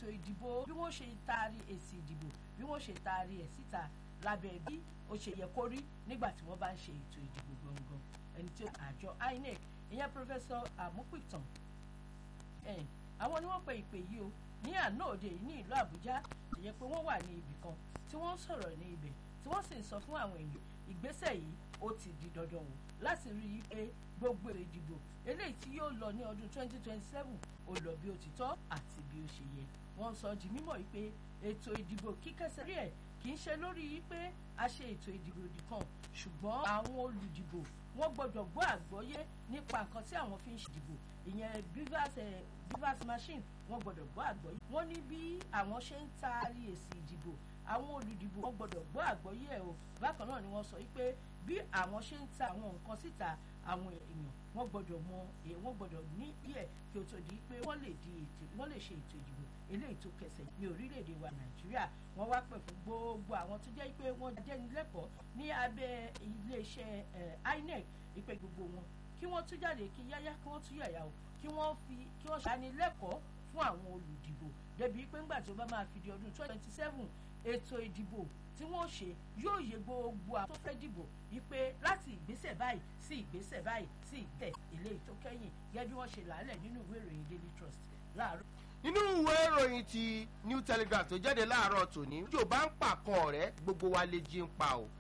ìdìbò bí wọ́n ṣe taari èsì ìdìbò bí wọ́n ṣe taari ẹ̀ síta lábẹ́ bí ó ṣe yẹ kó rí nígbà tí wọ́n bá ń ṣe ètò ìdìbò gangan ẹni tí àjọ INEC ìyẹn pọfẹsọ Àmúpìtàn àwọn ni wọ́n pe ìpè yìí o ní àná òde yìí ní ìlú Àbújá ìyẹn pé wọ́n wà ní ibì kan tí wọ́n ń sọ̀rọ̀ ní ibẹ̀ tí wọ́n sì ń sọ fún àwọn èèyàn ìgbésẹ̀ yìí ó ti di dandan o láti rí i pé gbogbo ìdìbò eléyìí tí yóò lọ ní ọdún 2027 ó lọ bí ó ti tọ́ àti bí ó ṣe yẹ wọ́n sọ di mímọ̀ yìí pé ètò ìdìbò kíkẹ́sẹ̀ rí ẹ̀ kì í ṣe lórí yìí pé a ṣe ètò ìdìbò nìkan ṣùgbọ́n àwọn olùdìbò wọ́n gbọ́dọ̀ gbọ́ àgbọ́yé nípa nǹkan tí àwọn fi ń ṣèdìbò ìyẹn bivas machine wọ́n gbọ́dọ̀ gbọ́ àgbọ́yé wọ́n ní bí àwọn ṣe ń taari èsì ìdìbò àwọn olùdìbò wọ́n gbọ́dọ̀ gbọ́ àgbọ́yé ẹ̀ o bákan náà ni wọ́n sọ wípé bí àwọn ṣe ń ta àwọn nǹkan síta àwọn èèyàn wọ́n gbọ́dọ̀ mọ wọ́n gbọ́dọ̀ ní díẹ̀ kí o tó di pé wọ́n lè di ètò wọ́n lè ṣe ètò ìdìbò eléyìí tó kẹsẹ̀ ní orílẹ̀-èdè wa nàìjíríà wọ́n wá pè fún gbogbo àwọn tó jẹ́ pé wọ́n jẹ́nilẹ́kọ̀ọ́ ní abẹ́ iléeṣẹ́ INEC ìpè gbogbo wọn kí wọ́n tún jáde kí yáyá kí wọ́n tún yàyà o kí wọ́n fi kí wọ́n ṣàánilẹ́kọ̀ọ́ fún àwọn olùdìbò débi pé ńgbà tí ó bá máa fi di ọdún twenty seven ètò ìdìbò tí wọ́n ṣe yóò yẹ gbogbo àwọn tó fẹ́ dìbò wípé láti ìgbésẹ̀ báyìí sí ìgbésẹ̀ báyìí sí ìgbẹ́ eléyìí tó kẹ́yìn gẹ́gẹ́ bí wọ́n ṣe làálẹ̀ nínú ìwé ìròyìn Daily Trust láàárọ̀. nínú ìwé ìròyìn ti New Telegraph tó jáde láàárọ̀ tòní yóò bá ń pàkan ọ̀rẹ́ gbogbo wa lè jí ń pa o